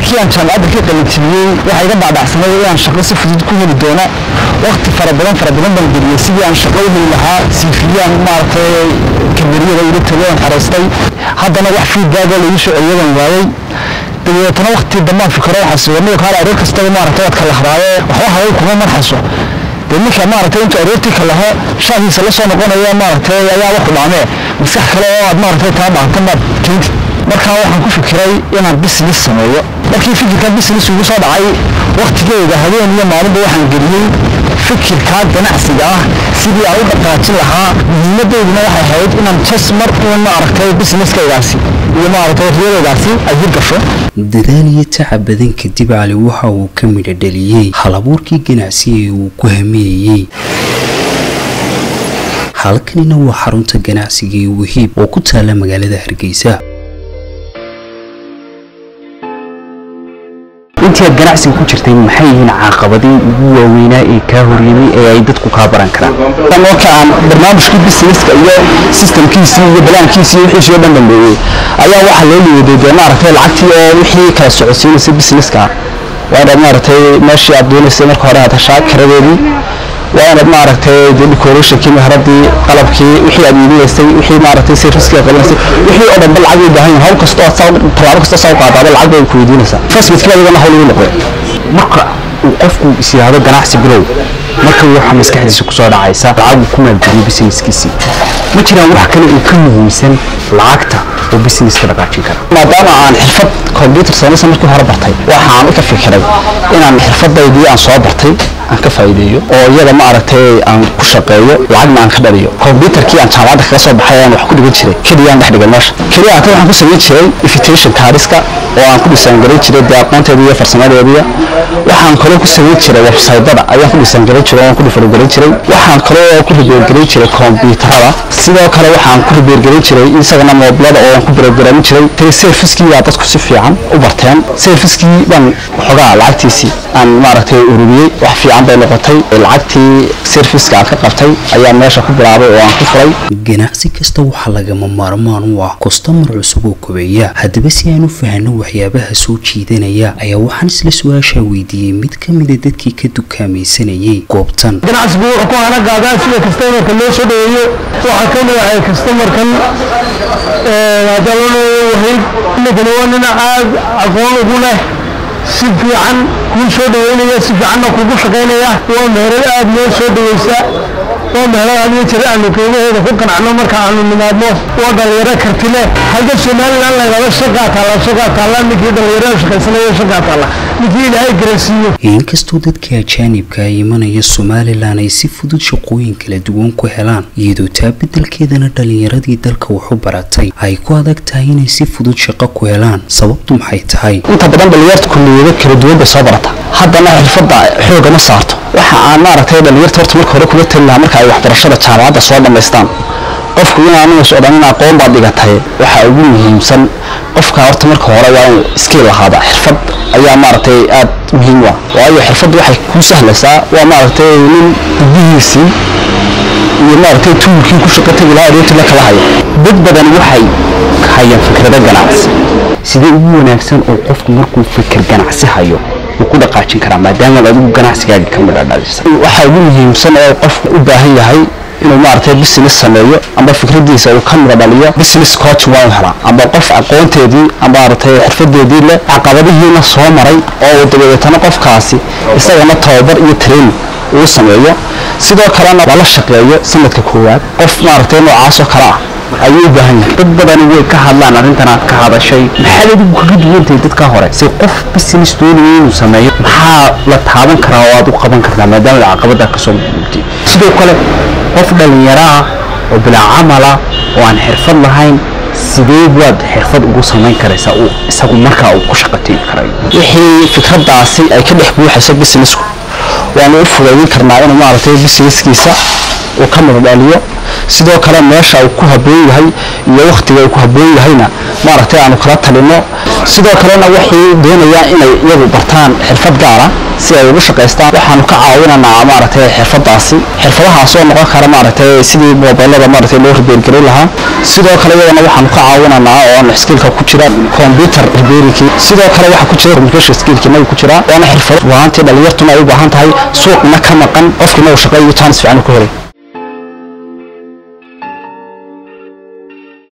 markii aan jaamacadda ka qalinjibiyey waxaa iga dhacdhacsanay inaan shaqo si fudud ku heli doono waqti fara badan fara badan baan geliyey sidii aan shaqo u heli lahaa siifiyaan maaragtay kabariyada ila tagoon xaraystay haddana wax fiidbaaga lagu soo celiyadan waayey dabeetana waqti dambaan fikiro waxaa suganay kaale aroor kastaba maaragtay waad kala hadaaye waxba haway kuma marxayso dee ninka maaragtay intuu aroortii ka laho shaahiisa la soo noqonaya maaragtay ayaa waxu dhaamee maskax kale oo aad maaragtay taa dhaantan baad keentid markaa waxaan ku fikiray inaan business sameeyo markii fikirkan business ugu soo dhacay waqtigeyga habeen iyo maalinba waxaan geliyey fikirkaa ganacsiga ah sidii aan u dhaqaajin lahaa muhiimadeyduna waxay ahayd inaan jas mar uun maaragtay businesskaygaasi iyo maaragtay riyadaydaasi ay hir gasho dadaal iyo tacab badan kadib cali waxa uu ka midho dhaliyey halabuurkii ganacsi ee uu ku hameeyey halkanina waa xarunta ganacsiga ee wahiib oo ku taala magaalada hargeysa intii aad ganacsiga ku jirtay maxay yihiin caaqabadii ugu waaweynaa ee kaa horyimay ee ay dadku kaa baran karaan marka aan barnaamijkii businesska iyo systemkiisii iyo balaankiisii wixiisii oo dhan dhambeeyey ayaa waxaa loo liiday dee maaragtay lacagtii oo wixii kala socodsiinaysay businesska waa inaad maaragtay meeshii aad doonaysay marka hore aad heshaa karadeedii waa inaad maaragtay dee decorationkii mehradii qalabkii wixii aad iibinaysay wixii maaragtay servicekii aad qabanaysay wixii oo dhanba lacag bay baahan yihin hawl kastoo aad saa tallaabo kastoo saa u qaadaaba lacag bay ku weydiinaysaa fasbidkii adigana hawl ugu noqday marka uu qofku is yidhaahdo ganacsi bilow marka waxa maskaxdiisa kusoo dhacaysa lacag uu ku maalgeliyo businesskiisii ma jiraan wax kale oo ka muhiimsan lacagta oo businesska dhaqaajin kara maadaama aan xirfad computer science markii hore bartay waxaan ka fikiray inaan xirfadaydii aan soo bartay aan ka faa'iideeyo oo iyada ma aragtay aan ku shaqeeyo lacagna aan ka dhaliyo computerkii aan jaamacadda kaga soo baxay aan wax ku dhigan jiray keliya aan dhex dhigay meesha keliya hata waxaan ku samayn jiray invitation kaariska oo aan ku dhisaangarin jiray dee aqoonteeda iyo farsamadeediya waxaan kaloo ku samayn jiray websaytada ayaan ku dhisaangarin jiray oo aan ku dhifarogarin jiray waxaan kaloo ku ribeergarin jiray kombyuutarada sidoo kale waxaan ku ribeergarin jiray isagana moobilada oo aan ku barogaramin jiray tee serviskii baa dadku si fiican u barteen serviskii baan waxoogaa lacagtiisii aan maaragtay ururiyey wax fiican bay noqotay lacagtii serviska aan ka qabtay ayaa meesha ku bilaabay oo aan ku furay ganacsi kasta waxaa lagama maarmaan u ah kostamar cusub oo kobeeya haddaba si aan u fahanno waxyaabaha soo jiidanaya ayaa waxaan isla su-aashaa weydiiyey mid ka mida dadkii ka dukaamaysanayay goobtan ganacsigu wuxuu ku hana qaadaa sida kastamarka loo soo dhaweeyo waxaa ka mid ahay kastamarkan hadalano wahayd ninkani waa nin aad aqoon ugu leh si fiican kuu soo dhaweynaya si fiicanna kugu shaqaynaya waa meherad aad noo soo dhaweysa waa meherad hadiyo jira aanu qiimaheeda ku qanacno marka aanu nimaadno waa dhalinyaro karti leh hadda somalilan laydhahdo shaqaa taalla shaqaa taalla ninkii dhalinyarada shaqaysanaya shaqaa taalla ninkii ilaahay garansiiyo inkastoo dadka ajaanibka ay imanaya somalilan ay si fudud shaqooyin kala duwan ku helaan iyadoo taa beddelkeedana dhallinyaradii dalka wax u baratay ay ku adag tahay inay si fudud shaqo ku helaan sababtu maxay tahay inta badan dhalinyarta kulliyado kala duwan bay soo barata haddana xirfadda xooga ma saarto waxa aan maaragtay dhalinyarta horta marka hore kula tali lahaa marka ay waxbarashada jaamacadda soo dhammaystaan qofku inaanu is odhan in aqoon baad dhigatay waxa ugu muhiimsan qofka horta marka hore waa inuu skill lahaada xirfad ayaa maaragtay aad muhiim u ah waayo xirfaddu waxay kuu sahlaysaa waa maaragtay nin dibihiisii iyo maaragtay tuulkii ku shaqo tagi lahaa aroortii la kala hayo dad badan waxay hayaan fikrado ganacsi sidee ugu wanaagsan oo qofku markuu fikir ganacsi hayo uu ku dhaqaajin karaa maadaama adigu ganacsigaaga ka midha dhalisay waxaa ugu muhiimsan oo qofku u baahan yahay inuu maaragtay business sameeyo amba fikradiisa uu ka mida dhaliyo business coach waa u helaa amba qof aqoonteedii amba maaragtay xirfadeedii leh caqabadihiina soo maray oo uu dabadeetana qofkaasi isagana tababar iyo training uu sameeyo sidoo kalena lala shaqeeyo sanadka koowaad qof maaragtay noocaas oo kale ah ayuu u baahan yahay dad badani way ka hadlaan arrintan aad ka hadashay maxaad adigu kaga duwantahay dadka hore si qof business doonaya inuu sameeyo maxaa la taaban karaa oo aad u qaban kartaa maadaama aad caqabada kasoo gudubtay sidoo kale qof dhalinyaro ah oo bilaa camala oo aan xirfad lahayn sidee waad xirfad ugu samayn karaysaa uu isagu markaa uu ku shaqategi karayo wixii fikradaasi ay ka dhex buuxayso businessku waanu u fudaydin karnaa inuu maaragtay businesskiisa uu ka midadhaliyo sidoo kale meesha uu ku habboon yahay iyo wakhtiga uu ku habboon yahayna maaragtay aanu kala talino sidoo kalena waxay doonayaan inay iyagu bartaan xirfad gaara si ay ugu shaqaystaan waxaanu ka caawinanaa maaragtay xirfadaasi xirfadahaas oo noqon kara maaragtay sidii mobilada maaragtay loo ribeergelin lahaa sidoo kale iyadana waxaanu ka caawinanaa oo skillka ku jira computer repairingkii sidoo kale waxaa ku jira communication skillkii nagu ku jira waana xirfado waantii dhalinyartuna ay u baahan tahay suuqna ka maqan qofkina uu shaqeeyo chance fiican ku helay